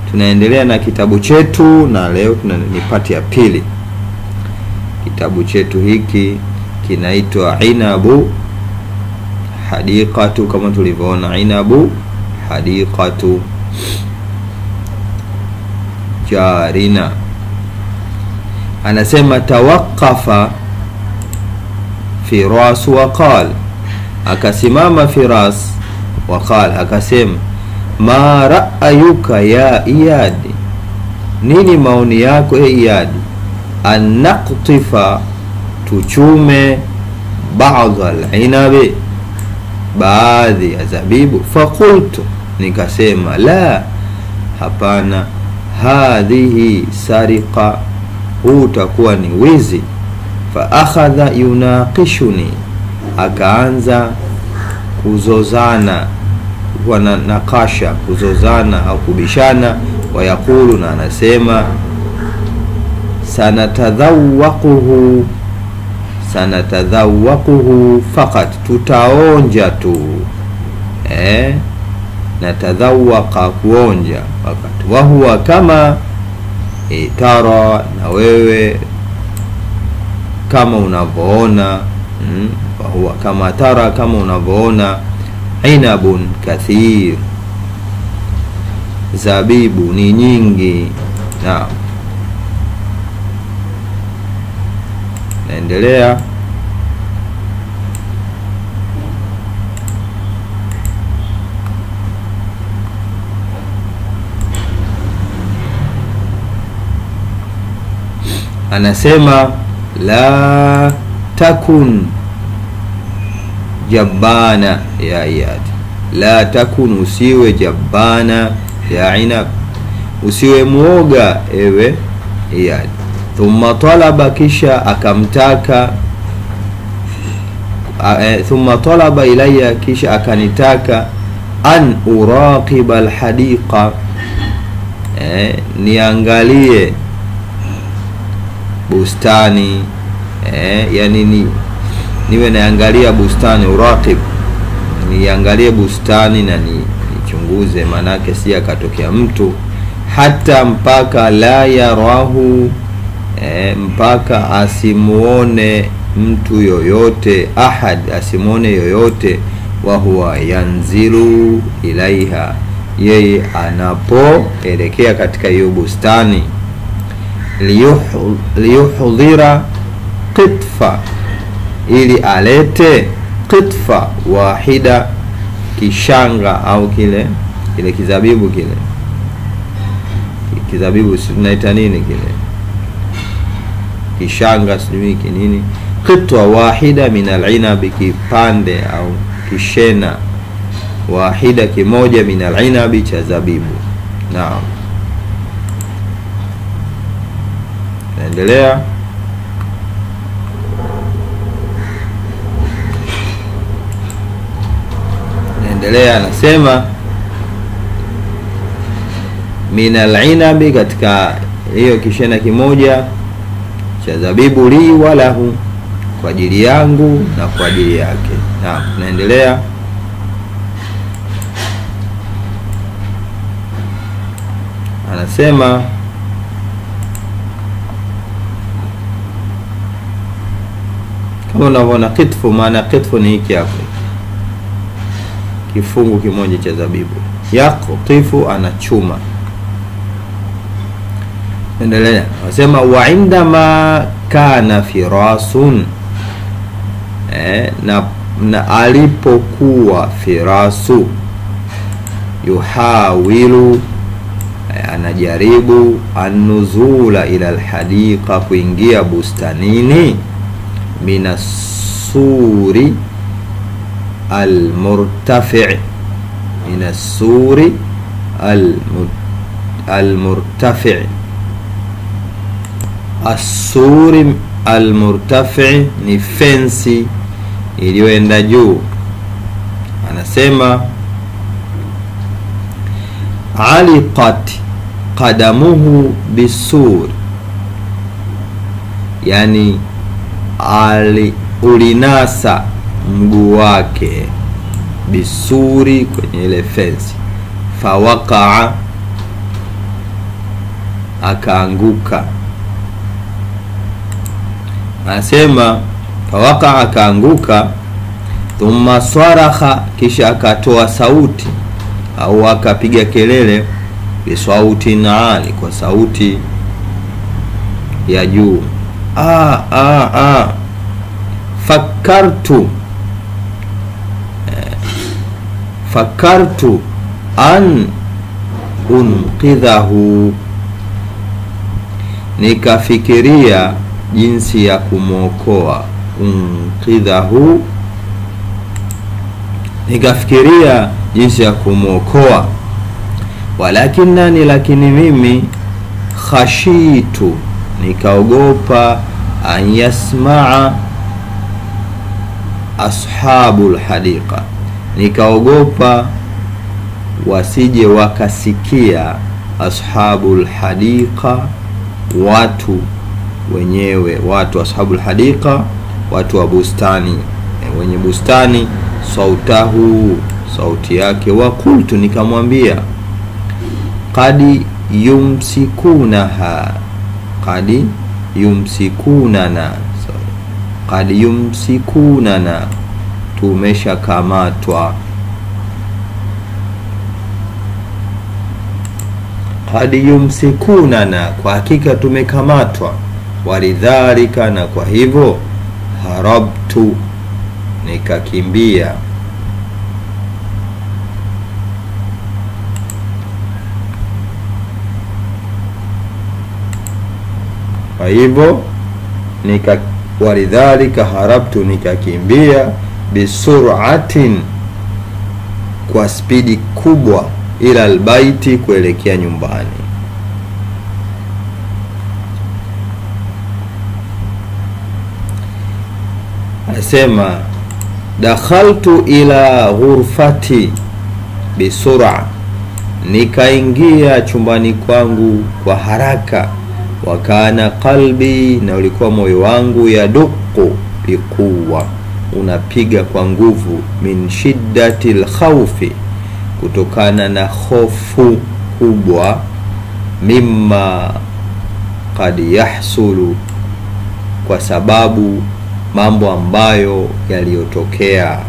tunaendelea na kitabu chetu na leo tuna ni pati ya pili kitabu chetu hiki kinaitwa inabu hadiqatu kama tulivyoona inabu hadiqatu jarina anasema tawaqafa firas waqal akasimama firas waqal akasema ma ra'ayuka ya iyadi nini maoni yako e iyadi an naqtifa tuchume ba'd al-inabi baadhi ya zabibu fakultu nikasema la hapana hadhihi sariqa huu utakuwa ni wizi fa akhadha yunaqishuni akaanza kuzozana kuwa na nakasha kuzozana au kubishana wayaqulu na anasema sanatadhawaquhu sanatadhawaquhu fakat tutaonja tu eh? natadhawaqa kuonja fakat wahuwa kama e, tara na wewe kama unavyoona mm, wahuwa kama tara kama unavyoona inabun kathir zabibu ni nyingi naam naendelea anasema la takun jabbana ya iyad la takun usiwe jabbana ya inab usiwe mwoga ewe iyad thumma talaba kisha akamtaka e, thumma talaba ilaya kisha akanitaka an uraqiba alhadiqa e, niangalie bustani e, yani ni niwe naangalia bustani uraqib niangalie bustani na ni nichunguze maanake si akatokea mtu hata mpaka la yarahu e, mpaka asimuone mtu yoyote ahad asimuone yoyote wahuwa yanzilu ilaiha yeye anapoelekea katika hiyo bustani liyuhdhira qitfa ili alete qitfa wahida kishanga au kile kile kizabibu kile kizabibu tunaita nini kile kishanga sijui kinini qitwa wahida min alinabi kipande au kishena wahida kimoja min alinabi cha zabibu naam naendelea naendelea anasema min alinabi katika hiyo kishena kimoja cha zabibu li walahu kwa ajili yangu na kwa ajili yake naam naendelea anasema kama unavyoona kitfu maana kitfu ni hiki hapo kifungu kimoja cha zabibu yaktifu anachuma endelea anasema wa indama kana firasun eh, na, na alipokuwa firasu yuhawilu eh, anajaribu annuzula ila alhadiqa kuingia bustanini minasuri almurtafi minasuri almurtafi assuri almurtafi ni fensi iliyoenda juu anasema aliqat qadamuhu bisur yani ali ulinasa mguu wake bisuri kwenye ile fensi fawaqaa akaanguka anasema fawaka akaanguka thumma swaraha kisha akatoa sauti au akapiga kelele bisautin ali kwa sauti ya juu ah, ah, ah. fakartu eh, fakartu an unqidhahu nikafikiria jinsi ya kumwokoa unqidhahu nikafikiria jinsi ya kumwokoa walakinani lakini mimi khashitu nikaogopa an yasmaa ashabu lhadiqa nikaogopa wasije wakasikia ashabu lhadiqa watu wenyewe watu ashabu lhadiqa watu wa bustani wenye bustani sautahu sauti yake wakultu nikamwambia qad yumsikunaha qad yumsikunana qad yumsikunana tumeshakamatwa qad yumsikunana kwa hakika tumekamatwa walidhalika na kwa hivyo harabtu nikakimbia kwa hivyo nika walidhalika harabtu nikakimbia bisuratin kwa spidi kubwa ila albaiti kuelekea nyumbani anasema dakhaltu ila ghurfati bisura nikaingia chumbani kwangu kwa haraka wakana qalbi na ulikuwa moyo wangu yaduqu biquwa unapiga kwa nguvu min shiddati lkhaufi kutokana na hofu kubwa mimma kad yahsulu kwa sababu mambo ambayo yaliyotokea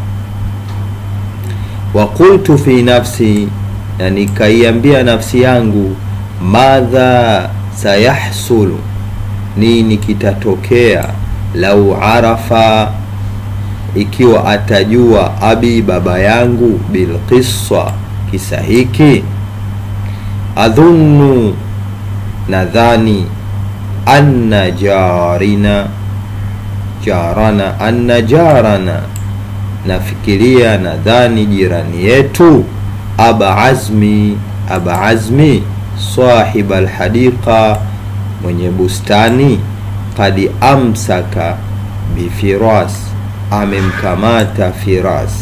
waqultu fi nafsi na nikaiambia nafsi yangu madha sayahsulu nini kitatokea lau arafa ikiwa atajua abi baba yangu bilqissa kisa hiki adhunnu nadhani anna jarina jarana anna jarana nafikiria nadhani jirani yetu aba azmi aba azmi sahiba alhadiqa mwenye bustani kad amsaka bifiras amemkamata firas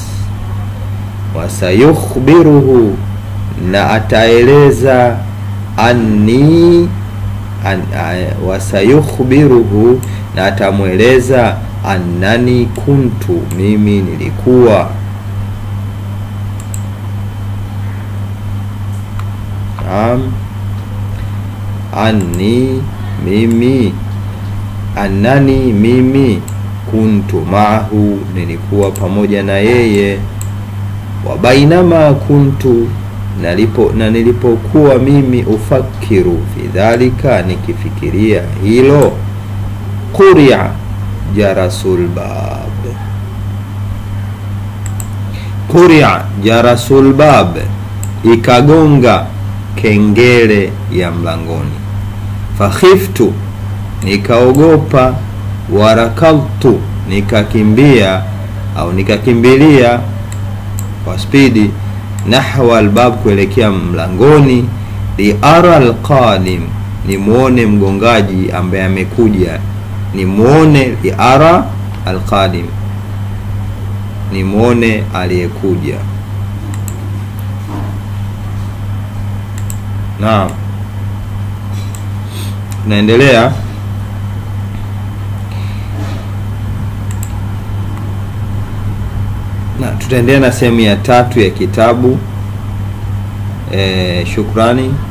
wasayukhbiruhu na ataeleza anni an, uh, wasayukhbiruhu na atamweleza annani kuntu mimi nilikuwa naam anni mimi annani mimi kuntu maahu nilikuwa pamoja na yeye wa bainama kuntu nalipo, na nilipokuwa mimi ufakiru fi dhalika nikifikiria hilo quria jarasul bab quria jarasul bab ikagonga kengele ya mlangoni fakhiftu nikaogopa warakaltu nikakimbia au nikakimbilia kwa spidi nahwa albab kuelekea mlangoni liara alqadim nimwone mgongaji ambaye amekuja nimwone liara alqadim nimwone aliyekuja naam naendelea na tutaendelea na sehemu ya tatu ya kitabu e, shukrani